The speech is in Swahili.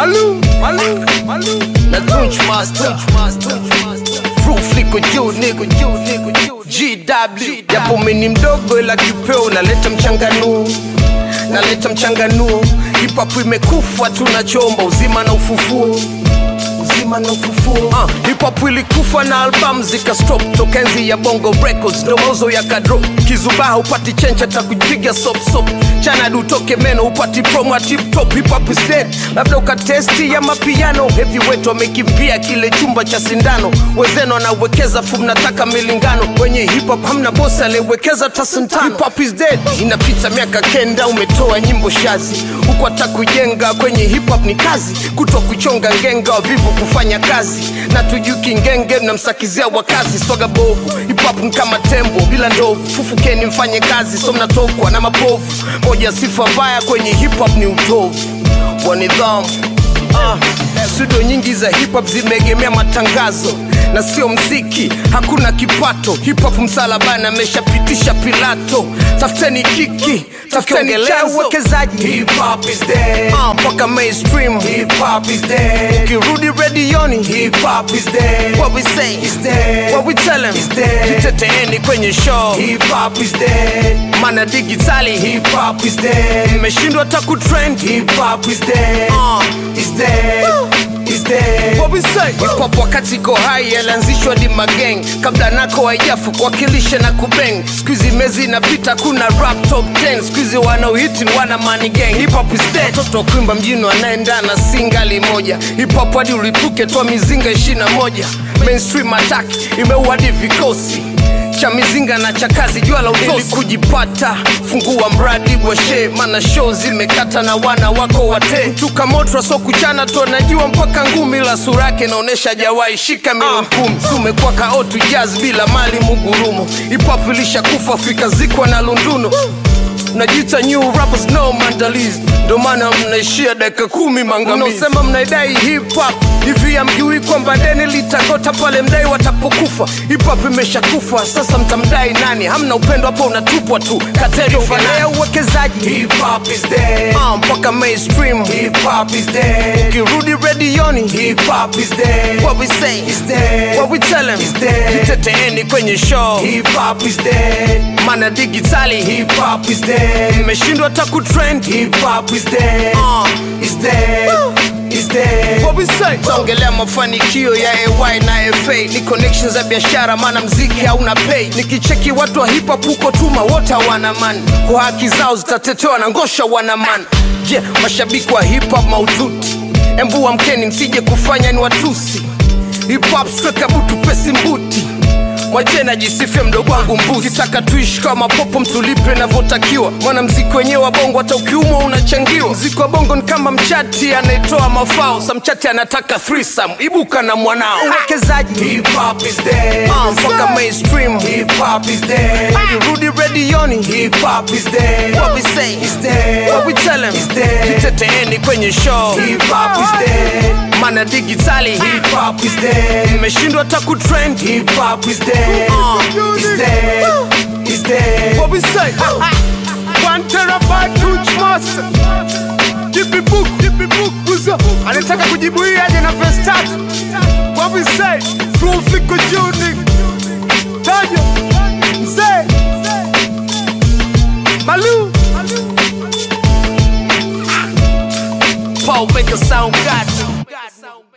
Malu, Malu, Malu. na Tunch Master Proof liko juu niko juu niko juu GW japo mimi mdogo ila kipeo naleta mchanganuo naleta mchanganuo hip hop imekufa tunachomba uzima na ufufuo uzima na ufufuo uh, hip hop ilikufa na album zika stop toka enzi ya bongo records ndo mauzo ya kadro kizubaha upati chencha takujiga sop sop chana dutoke meno upati promo tip top hip hop is dead labda ukatesti ya mapiano heavyweight wamekimbia kile chumba cha sindano wezeno anawekeza fu mnataka milingano kwenye hip hop hamna bosi aliyewekeza tasentano hip hop is dead inapita miaka kenda umetoa nyimbo shazi huku hata kujenga kwenye hip hop ni kazi kutwa kuchonga ngenga wavivu kufanya kazi na tujuki ngenge mnamsakizia wakazi swaga bovu hip hop ni kama tembo bila ndovu fufukeni mfanye kazi so mnatokwa na mapovu moja sifa mbaya kwenye hip hop ni utovu wa nidhamu Ah, studio nyingi za hip hop zimeegemea matangazo na sio mziki, hakuna kipato. Hip hop msalabani ameshapitisha Pilato. Tafuteni kiki, tafuteni cha uwekezaji. Hip hop is dead. Ah, mpaka mainstream. Hip hop is dead. Ukirudi redioni, Hip hop is dead. what we say, Is dead. what we tell them, Is dead. jiteteeni kwenye show, Hip hop is dead. mana digitali Hip hop is dead. imeshindwa hata kutrend. Hip hop is dead. Ah, Is dead. Is dead. What we say? Hip hop wakati iko hai yalianzishwa di mageng kabla nako haijafu kuwakilisha na kubeng skuizi mezi inapita kuna rap top 10 skuizi wanaohiti ni wana money gang hip hop is dead watoto wa kuimba mjini wanaenda na singali moja hip hop hadi ulipuke toa mizinga 21 mainstream attack imeua hadi vikosi cha mizinga na cha kazi jua la utosi kujipata fungua mradi bwashe mana show zimekata na wana wako wate mtuka moto so kuchana tu anajua mpaka ngumi la sura yake naonesha jawai shika milioni kumi tumekuwa kaotu jazz bila mali mugurumo hip-hop ilishakufa fika zikwa na lunduno mnajiita new rappers no maandalizi ndo maana mnaishia dakika kumi mangamizi mnaosema mnaidai hip hop hivi amjui kwamba deni litagota pale mdai watapokufa hip hop imeshakufa sasa mtamdai nani hamna upendo hapo unatupwa tu kateri ufanaya uwekezaji Hip hop is dead. Ah, mpaka mainstream Hip hop is dead. ukirudi redioni Hip hop is dead. what we say Is dead. what we tell them Is dead. jiteteeni kwenye show Hip hop is dead. mana digitali Hip hop is dead. imeshindwa hata kutrend Hip hop is dead. Ah. Is dead. Is dead. What we say? Taongelea mafanikio ya AY na FA ni connections za biashara, maana mziki hauna pay. Nikicheki watu wa hip hop huko tuma wote hawana man, kwa haki zao zitatetewa na ngosha wana man. Je, yeah, mashabiki wa hip hop maututi, embu amkeni msije kufanya ni watusi. Hip hop streka butu pesi mbuti Mwache najisifia mdogo wangu mbuzi kitaka tuishi kama popo mtulipe navyotakiwa mwanamziki wenyewe wa bongo hata ukiumwa unachangiwa mziki wa bongo ni kama mchati anayetoa mafao sa mchati anataka threesome ibuka na mwanao uwekezaji Hip hop is dead. Ah, mpaka mainstream Hip hop is dead. ukirudi redioni Hip hop is dead. what we say Is dead. what we tell them Is dead. jiteteeni kwenye show Hip hop is dead. mana digitali Hip hop is dead. imeshindwa hata kutrend Hip hop is dead. Ah. Is dead. Is dead. What we say? One terabyte touch master. Give me book, give me book, buza. Anataka kujibu hii aje na verse tatu. What we say? Proof iko juu nigga. Taja. Mzee. Malu. Paul make a sound god.